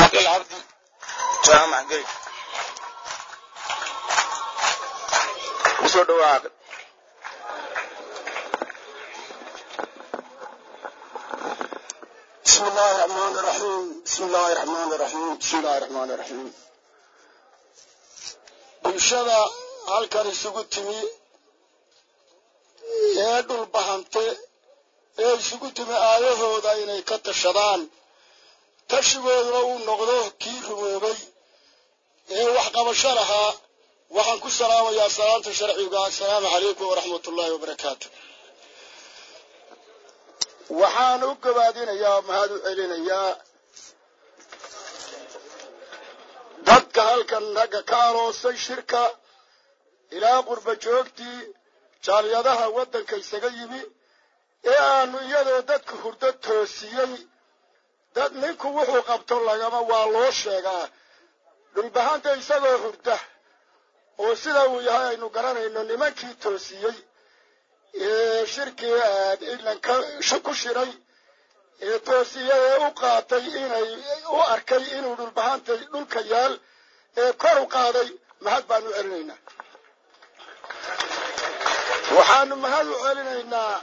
عقل عبدي جامع قريب وصل دوا عقل بسم الله الرحمن الرحيم بسم الله الرحمن الرحيم بسم الله الرحمن الرحيم bulshada halkan isugu timi ee dhul bahante ee isugu timi aayahooda inay ka tashadaan tashigooduna uu noqdo kii rumoobay ee waxqabasho lahaa waxaan ku salaamayaa salaanta sharciga assalaamu calaykum waraxmat ullaahi wabarakaatu waxaan u gabaadinayaa mahad u celinayaa dadka halkan ragga ka aroosay shirka ilaa qurba joogtii jaaliyadaha waddanka isaga yimi ee aanu iyadoo dadka hurdo toosiyey dad ninku wuxuu qabto lagama waa loo sheegaa dhulbahanta isagoo hurda oo sida uu yahay aynu garanayno nimankii toosiyey ee shirkii idlanka ku shiray ee toosiye ee u qaatay inay u arkay inuu dhulbahanta dhulka yaal ee kor u qaaday mahad baanu celinaynaa waxaanu mahad u celinaynaa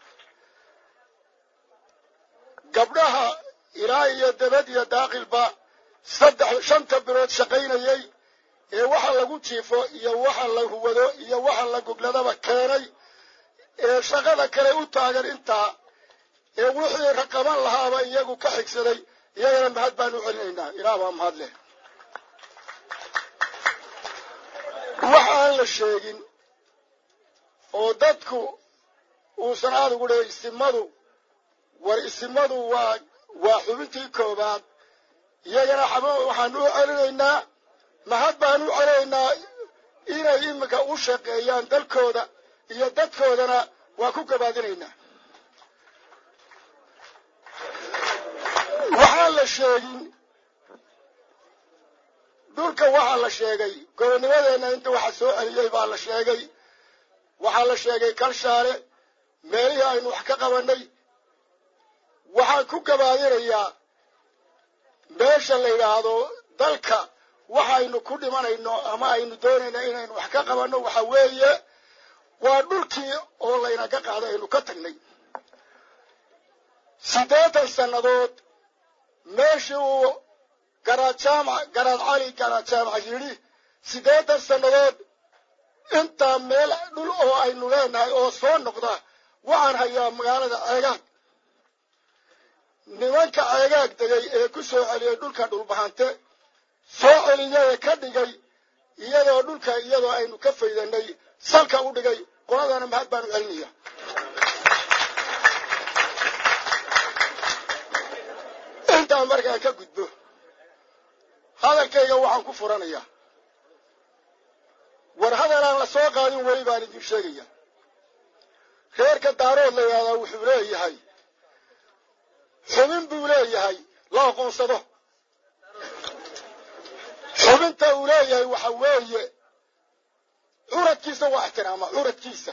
gabdhaha ilaa iyo dabad iyo daaqilba saddex shanta bilood shaqaynayey ee waxa lagu jiifo iyo waxa la huwado iyo waxa la gogladaba keenay ee shaqada kale u taagan intaa ee wixii raqaban lahaaba iyagu ka xigsaday iyagana mahad baanu celinaynaa ilaah baa mahad leh wax aan la sheegin oo dadku uusan adigu dhe isimadu war isimadu waa waa xubintii koobaad iyagana xabo waxaanu u celinaynaa mahad baanu u celinaynaa inay iminka u shaqeeyaan dalkooda iyo dadkoodana waa ku gabaadinaynaa waxaan la sheegin dhulka waxaa la sheegay gobonnimadeenna inta waxa soo celiyey baa la sheegay waxaa la sheegay kalshaale meelihii aynu wax ka qabannay waxaan ku gabaadinayaa meesha la yidhaahdo dalka waxaynu ku dhimanayno ama aynu doonayno inaynu wax ka qabanno waxa weeye waa dhulkii oo laynaga qaado aynu ka tagnay siddeetan sannadood meeshii uu garaad jaamac garaad cali garaad jaamac yidhi siddeetan sannadood intaa meel dhul oo aynu leenahay oo soo noqda waxaan hayaa magaalada ceegaag nimanka ceegaag degay ee ku soo celiyey dhulka dhulbahante soo celiyee ka dhigay iyadoo dhulka iyadoo aynu ka faydanay salka u dhigay qoladana mahad baanu celinaya intaan markaan ka gudbo hadalkayga waxaan ku furanayaa war hadalaan la soo qaadin weli baan idin sheegaya reerka daarood la yidhahdaa wuxuu leeyahay xubin buu leeyahay la aqoonsado xubinta uu leeyahay waxa weeye curadkiisa waa ixtiraama curadkiisa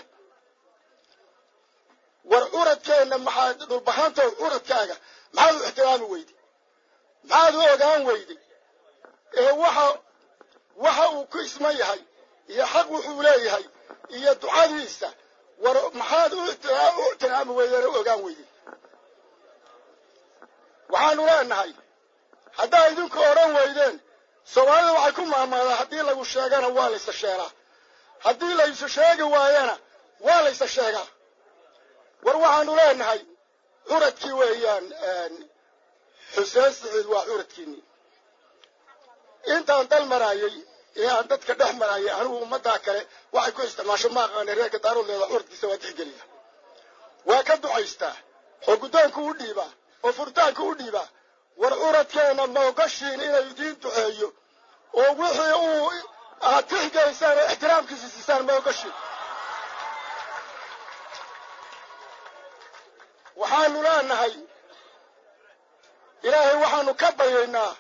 war curadkeenna maxaad dhulbahaantow curadkaaga maxaad u ixtiraami weyday maxaad u ogaan weyday ee waxa waxa uu ku isman yahay iyo xaq wuxuu leeyahay iyo ducadiisa war maxaad u ixtiraami weydeen u ogaan weyday waxaanu leenahay haddaa idinku odhan weydeen soomaalida waxay ku maamaadaa haddii lagu sheegana waa laysa sheegaa haddii laysu sheegi waayana waa laysa sheegaa war waxaanu leenahay curadkii weeyaan xuseen siciid waa curadkiinii intaan dal maraayey ee aan dadka dhex maraayay anigu ummaddaa kale waxay ku isticmaasho ma aqaana reerka daaroodleeda curadkiisa waa tixgeliya waa ka ducaystaa oo guddoonku u dhiibaa oo furitaanku u dhiibaa war curadkeenna ma ogashiin inay idiin duceeyo oo wixii uu aad tixgelaysaan oo ixtiraamkiisa siisaan ma ogashiin waxaanu leenahay ilaahay waxaanu ka baryaynaa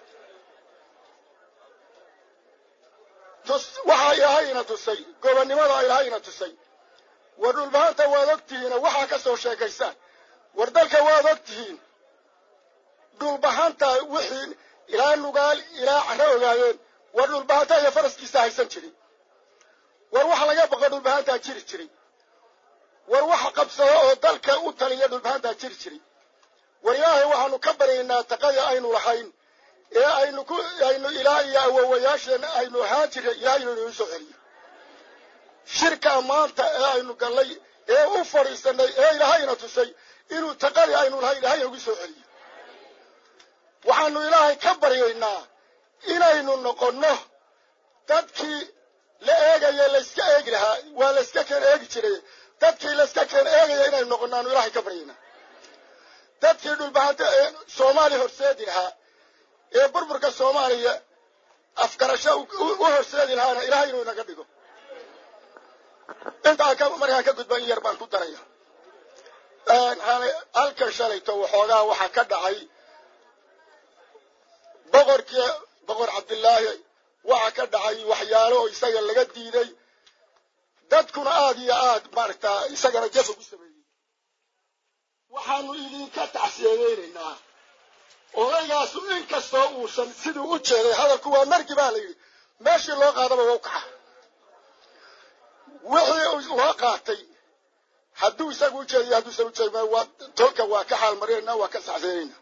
waxaa ilaahayna tusay gobonnimada ilaahayna tusay war dhulbahanta waad ogtihiin oo waxaa ka soo sheekaysaan war dalka waad ogtihiin dhulbahanta wixii ilaa nugaal ilaa caro ogaadeen war dhulbahantaa iyo faraskiisa haysan jiray war waxa laga baqo dhulbahantaa jiri jiray war waxa qabsado oo dalka u taliya dhulbahantaa jiri jiray war ilaahay waxaanu ka baryaynaa taqada aynu lahayn ee aynu ku aynu ilaa iyo awowayaasheenna aynu ahaan jirnay ilahay inuu inoo soo celiyo shirkaa maanta ee aynu gallay ee u fadhiisanay ee ilaahayna tusay inuu taqadii aynu lahayn ilahay nagu soo celiyo waxaanu ilaahay ka baryaynaa inaynu noqonno dadkii la eegaya layska eegi lahaa waa layska keen eegi jiray dadkii layska keen eegaya inaynu noqonnaanu ilaahay ka baryaynaa dadkii dhulbahanta ee soomaaliya horseedi lahaa ee burburka soomaaliya afgarasho u horseedi lahaana ilahay inuu inaga dhigo intaa ka markaan ka gudba in yar baan ku daraya halkan shalayto waxoogaa waxaa ka dhacay boqorkii boqor cabdillaahi waxaa ka dhacay waxyaalo oo isaga laga diiday dadkuna aad iyo aad maaragtaa isagana jaf ugu sameeyey waxaanu idinka tacsiyadeynaynaa odaygaasu in kastoo uusan siduu u jeeday hadalku waa margi baa la yidhi meeshii loo qaadaba waa u kaxa wixii loo qaatay hadduu isagu u jeediyo hadduusan u jeedin waa tolka waa ka xaalmarinayna waa ka saxseynayna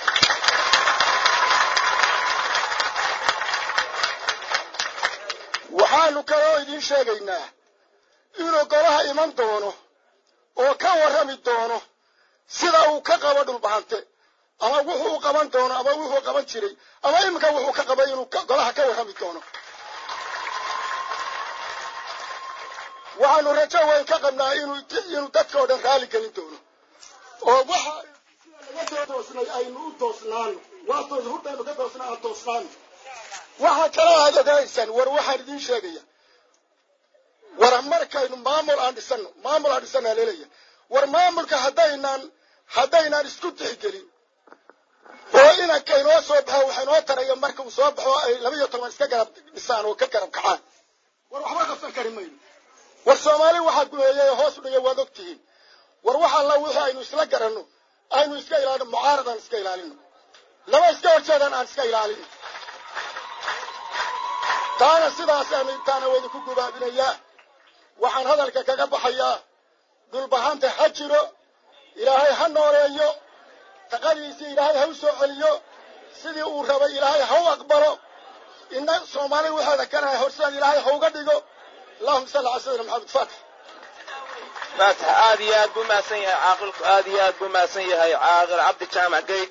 waxaanu kaloo idiin sheegaynaa inuu golaha iman doono oo ka warrami doono sida uu ka qabo dhulbahante ama wuxuu qaban doono ama wuxuu qaban jiray ama iminka wuxuu ka qabay inuu golaha ka warrami doono waxaanu rajo weyn ka qabnaa inuu inuu dadka oo dhan raali gelin doono oo waxa sida laga soo toosnay aynu u toosnaano waa toos hurdaynu ka toosnaa aan toosnaano waxaa kaloo aad ogaanaysaan war waxaan idiin sheegaya war markaynu maamul aan dhisano maamul aan dhisana leelaya war maamulka haddaynaan haddaynaan isku tixgelin oo inanka inoo soo baxo waxa inoo taraya marka uu soo baxo ay laba iyo toban iska garab dhisaan oo ka garab kacaan war waxba qabsan kari mayno war soomaali waxaa gumeeyey hoos u dhigay waad og tihiin war wax alla wixii aynu isla garanno aynu iska ilaalino mucaarad aan iska ilaalino laba iska horjeedaan aan iska ilaalino taana sidaasaan intaana waydinku gubaabinayaa waxaan hadalka kaga baxayaa dhulbahanta ha jiro ilaahay ha nooleeyo taqadiisii ilaahay ha u soo celiyo sidii uu rabay ilaahay ha u aqbalo ina soomaali waxeeda kanahay horseed ilaahay ha uga dhigo allahuma salli cala sayidina maxamed faatix faatix aad iyo aad buu mahadsan yahay caaqilku aad iyo aad buu mahadsan yahay caaqil cabdi jaamac geyd